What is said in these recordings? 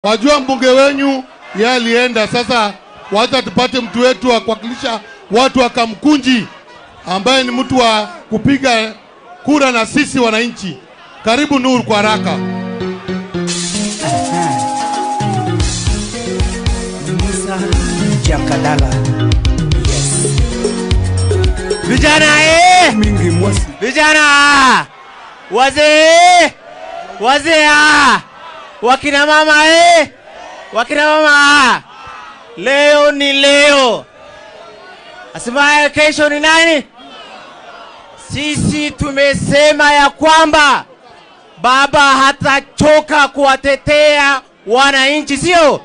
Wajua mbunge wenyu yeye alienda. Sasa wacha tupate mtu wetu wa kuwakilisha watu wa Kamkunji ambaye ni mtu wa kupiga kura na sisi wananchi. Karibu Nuru kwa haraka. Musa Jakadala. Yes. Vijana eh! Mingi Mosi. Vijana! Wazee! Wazee! ah! Wakina mama eh! Wakina mama! Leo ni leo. Asimaye kesho ni nani? Sisi tumesema ya kwamba baba hatachoka kuwatetea wananchi, sio?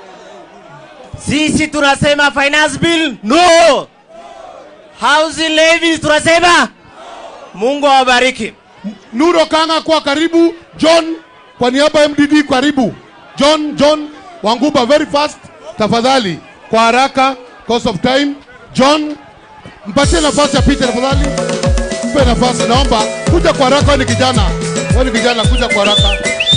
Sisi tunasema finance bill no. Housing levies tunasema Mungu awabariki. Nuru Okanga kwa karibu. John kwa niaba ya MDD karibu. John John Wanguba very fast tafadhali, kwa haraka, cause of time. John mpatie nafasi apite tafadhali, mpe nafasi, naomba kuja kwa haraka. Wewe ni kijana, wewe ni kijana, kuja kwa haraka.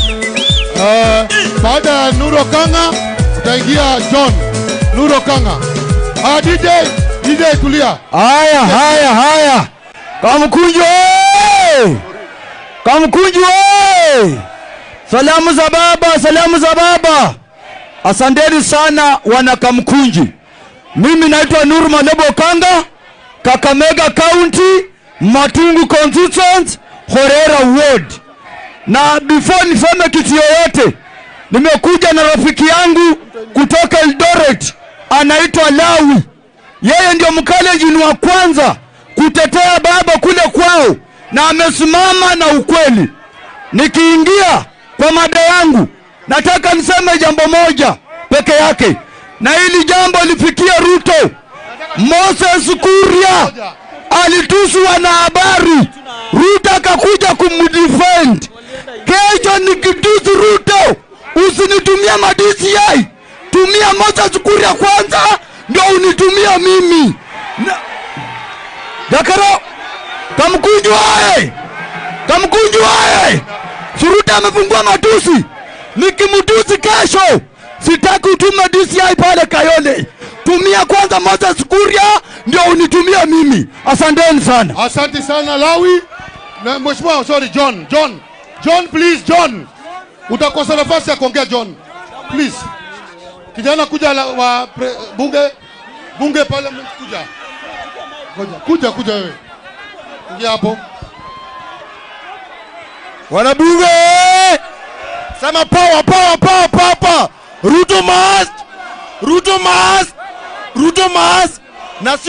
Uh, baada ya Nuru Okanga utaingia John Nuru Okanga. Ah, DJ DJ tulia. Haya, haya, haya, Kamkunju oye! Kamkunju oye! Salamu za baba, salamu za baba. Asanteni sana wana Kamkunji. Mimi naitwa Nuru Malebo Kanga, Kakamega County, Matungu Constituent, Horera Ward. Na before niseme kitu yoyote, nimekuja na rafiki yangu kutoka Eldoret, anaitwa Lawi. Yeye ndio mkalejini wa kwanza kutetea baba kule kwao, na amesimama na ukweli. Nikiingia kwa mada yangu, nataka niseme jambo moja peke yake, na hili jambo lifikie Ruto. Moses Kuria alitusu wanahabari, Ruto akakuja kumdefend. Kesho nikitusi Ruto, usinitumia ma DCI, tumia Moses Kuria kwanza, ndio unitumia mimi na... Dakaro Kamkunju aye! Kamkunju aye! Suruta amefungua matusi, nikimtusi kesho sitaki utume DCI pale Kayole. Tumia kwanza Moses Kuria ndio unitumia mimi. Asanteni sana. Asante sana Lawi na mheshimiwa, sorry John, John, John please, John, utakosa nafasi ya kuongea John, please. Kijana kuja la, wa pre, bunge bunge parliament kuja, kuja kuja kuja wewe, ingia hapo. Wanabunge sema power power power power power. Ruto must Ruto must Ruto must na